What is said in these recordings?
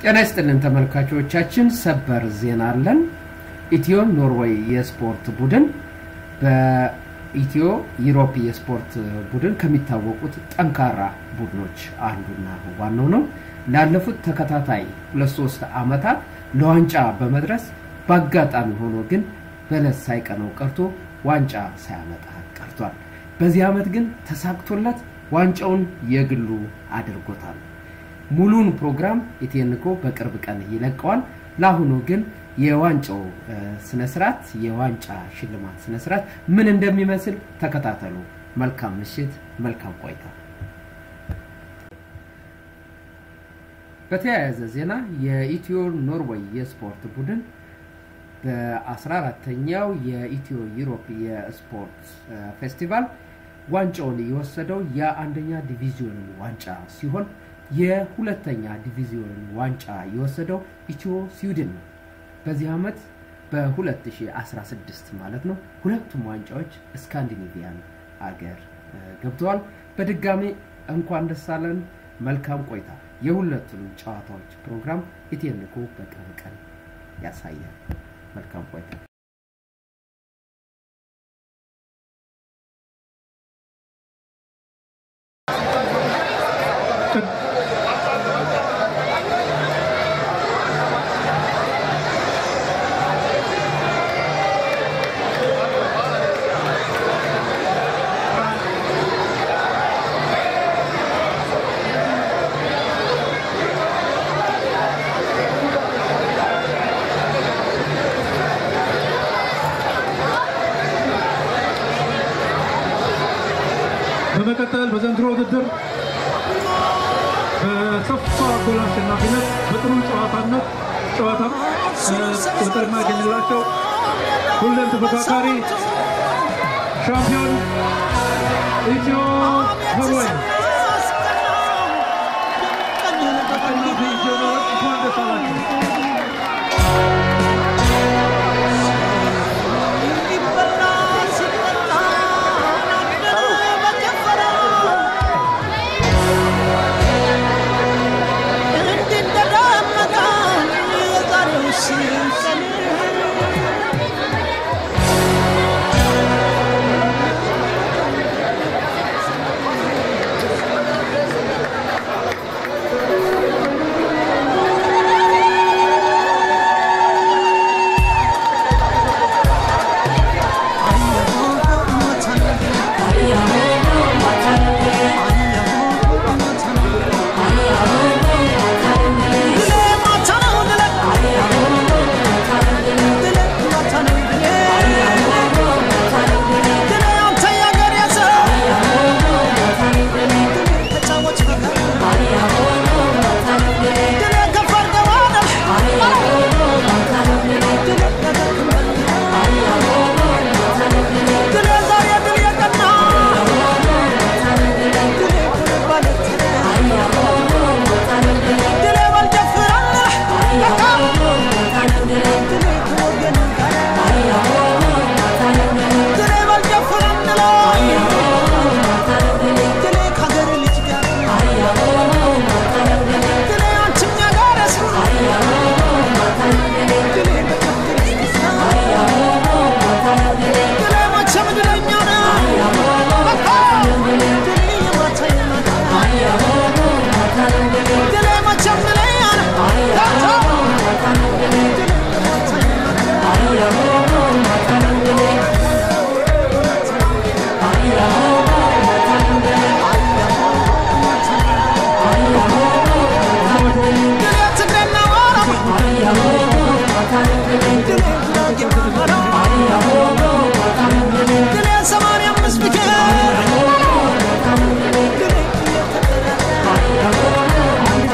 ጤና ይስጥልን ተመልካቾቻችን፣ ሰበር ዜና አለን። ኢትዮ ኖርዌይ የስፖርት ቡድን በኢትዮ ዩሮፕ የስፖርት ቡድን ከሚታወቁት ጠንካራ ቡድኖች አንዱና ዋናው ነው። ላለፉት ተከታታይ ሁለት ሶስት ዓመታት ለዋንጫ በመድረስ በአጋጣሚ ሆኖ ግን በለስ ሳይቀነው ቀርቶ ዋንጫ ሳያመጣ ቀርቷል። በዚህ ዓመት ግን ተሳክቶለት ዋንጫውን የግሉ አድርጎታል። ሙሉን ፕሮግራም ኢቴንኮ በቅርብ ቀን ይለቀዋል። ለአሁኑ ግን የዋንጫው ስነስርዓት የዋንጫ ሽልማት ስነስርዓት ምን እንደሚመስል ተከታተሉ። መልካም ምሽት፣ መልካም ቆይታ። በተያያዘ ዜና የኢትዮ ኖርዌይ የስፖርት ቡድን በ14ተኛው የኢትዮ ዩሮፕ የስፖርት ፌስቲቫል ዋንጫውን የወሰደው የአንደኛ ዲቪዚዮንን ዋንጫ ሲሆን የሁለተኛ ዲቪዚዮንን ዋንጫ የወሰደው ኢትዮ ስዊድን ነው። በዚህ ዓመት በ2016 ማለት ነው። ሁለቱም ዋንጫዎች ስካንዲኔቪያን አገር ገብተዋል። በድጋሚ እንኳን ደስ አለን። መልካም ቆይታ። የሁለቱንም ጨዋታዎች ፕሮግራም ኢቴንኮ በቅርብ ቀን ያሳያል። መልካም ቆይታ። በመቀጠል በዘንድሮ ውድድር በሰፋ ጎል አሸናፊነት በጥሩ ጨዋታነት ጨዋታ ቁጥር የማያገኝላቸው ሁሌም ተፎካካሪ ሻምፒዮን ኢትዮ ኖርዌይ አሸናፊ ኢትዮ ኖርዌይ እንኳን ደስ አላችሁ።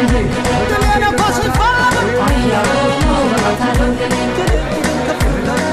Thank you.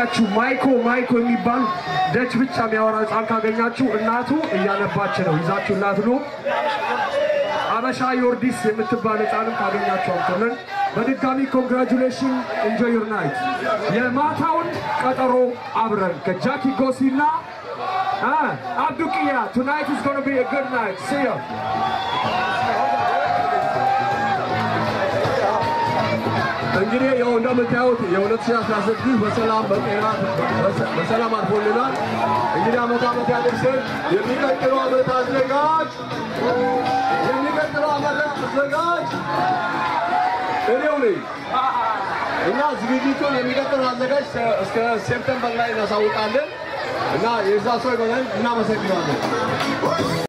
ካገኛችሁ ማይኮ ማይኮ የሚባል ደች ብቻ የሚያወራ ህፃን ካገኛችሁ እናቱ እያነባች ነው ይዛችሁ እናት ኑ። አበሻ ዮርዲስ የምትባል ህፃንም ካገኛችሁ አምጡልን። በድጋሚ ኮንግራጁሌሽን ኢንጆይ ዩር ናይት። የማታውን ቀጠሮ አብረን ከጃኪ ጎሲ እና አብዱቅያ ቱናይት ኢዝ ጎና ቢ ጉድ ናይት ሲ ዩ እንግዲህ ያው እንደምታዩት የ2016 በሰላም በጤና በሰላም አልፎልናል። እንግዲህ አመት አመት ያደርሰን። የሚቀጥለው አመት አዘጋጅ የሚቀጥለው አመት አዘጋጅ እኔው ነኝ እና ዝግጅቱን የሚቀጥለው አዘጋጅ እስከ ሴፕተምበር ላይ እናሳውቃለን እና የዛ ሰው ይሆናል። እናመሰግናለን።